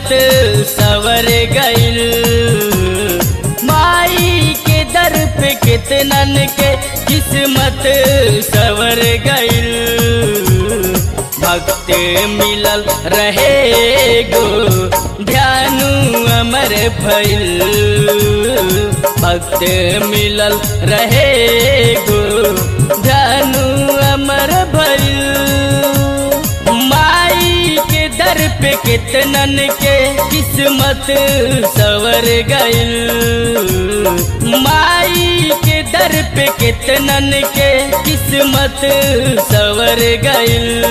सवर गइल माई के दर पे कितनन के किस्मत सवर गइल भक्त मिलल रहे गो ध्यानु अमर भइल भक्त मिलल रहे गो ध्यानु अमर भइल माई के दर पे कितनन के किस्मत सवर गइल माई के दर पे कितनन के किस्मत सवर गइल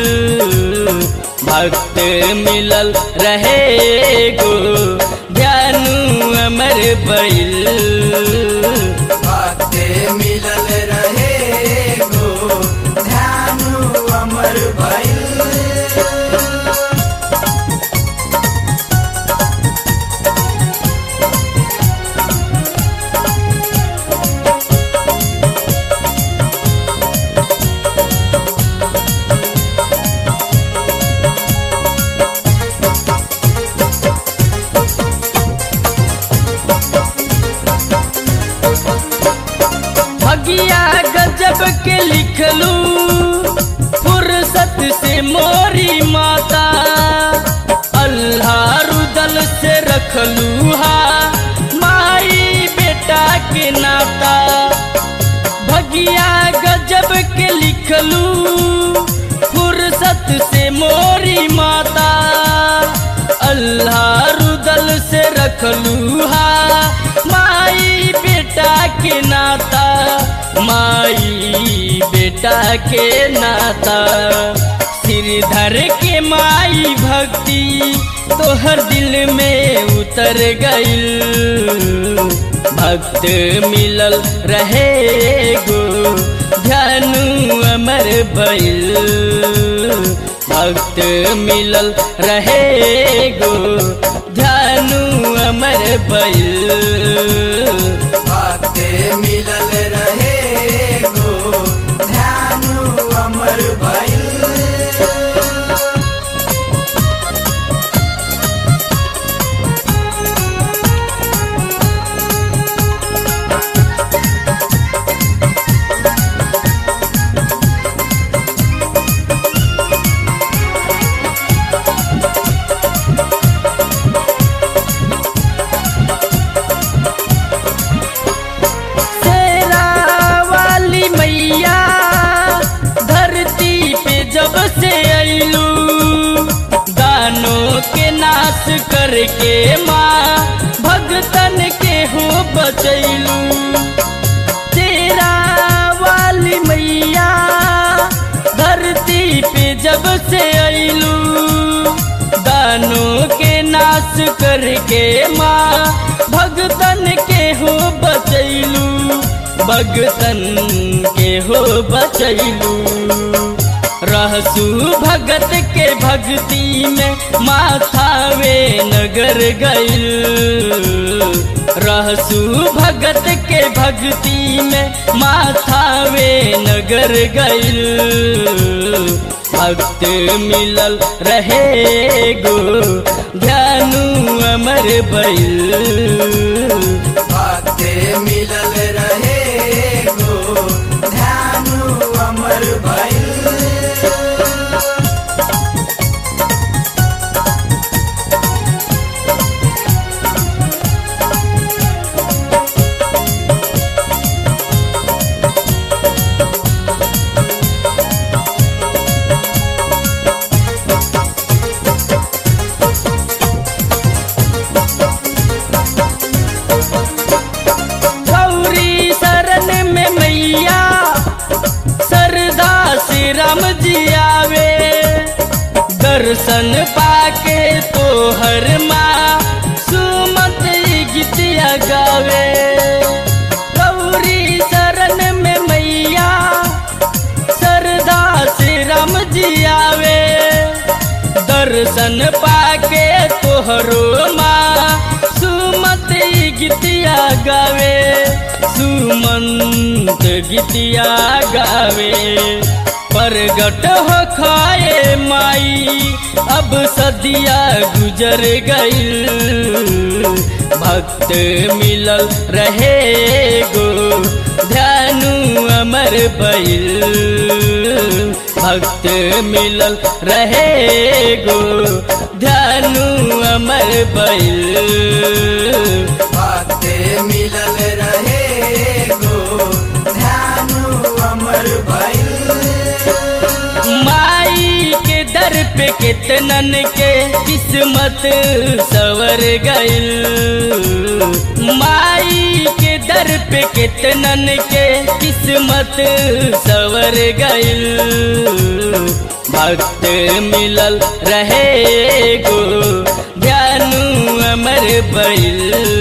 भक्त मिलल रहे गो ध्यानु अमर भइल भक्त मिलल रहे गो ध्यानु अमर भइल भगिया गजब के लिखलू फुर्सत से मोरी माता अल्लाह रुदल से रखलू हा माई बेटा के नाता भगिया गजब के लिखलू फुर्सत से मोरी माता अल्लाह रुदल से रखलू हा माई बेटा के नाता माई बेटा के नाता सिरधर के माई भक्ति तोहर दिल में उतर गइल भक्त मिलल रहे गो ध्यानु अमर भइल भक्त मिलल रहे गो ध्यानु अमर भइल भक्त मिलल रहे गो ध्यानु अमर भइल शेरा वाली मैया धरती पे जब से अइलू दानों के नाश करके माँ भगतन के हो बचैलू तेरा वाली मैया धरती पे जब से अइलू दानों के नाश करके माँ भगतन के हो बचैलू भगतन के हो बचैलू रहसू भगत के भक्ति में माथावे नगर गइल रहसू भगत के भक्ति में माथावे नगर गइल भक्त मिलल रहे गो ध्यानु अमर भइल भक्त मिलल रहे गो ध्यानु अमर भइल गौरी शरण में मैया सरदा से राम जी आवे दर्शन पाके तो हर माँ सुमत गीतिया गावे गौरी शरण में मैया सरदा से राम जी आवे दर्शन पाके तोहरो माँ सुमत गीतिया गावे सुमंत गीतिया गावे प्रगट हो खाए माई अब सदिया गुजर गईल भक्त मिलल रहे गो ध्यानु अमर बैल भक्त मिलल रहे गो ध्यानु अमर बैल भक्त मिलल रहे गो ध्यानु अमर भइल माई के दर पे कितनन के किस्मत सवर गईल माई के दर पे कितनन के किस्मत सवर गईल भक्त मिलल रहे गो ध्यानु अमर बैल